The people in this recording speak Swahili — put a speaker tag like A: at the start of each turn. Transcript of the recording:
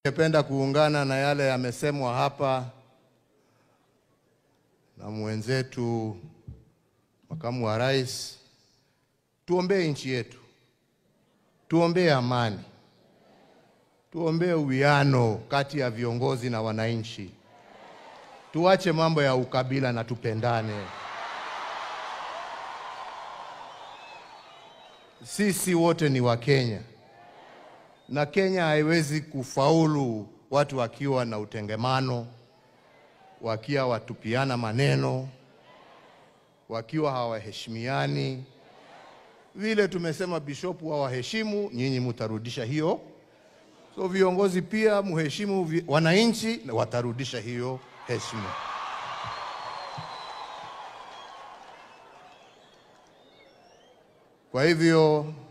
A: Ningependa kuungana na yale yamesemwa hapa na mwenzetu makamu wa rais. Tuombee nchi yetu, tuombee amani, tuombee uwiano kati ya viongozi na wananchi, tuache mambo ya ukabila na tupendane. Sisi wote ni Wakenya na Kenya haiwezi kufaulu watu wakiwa na utengemano, wakiwa watupiana maneno, wakiwa hawaheshimiani. Vile tumesema bishopu hawaheshimu, nyinyi mutarudisha hiyo. So viongozi pia muheshimu vi- wananchi, na watarudisha hiyo heshima. Kwa hivyo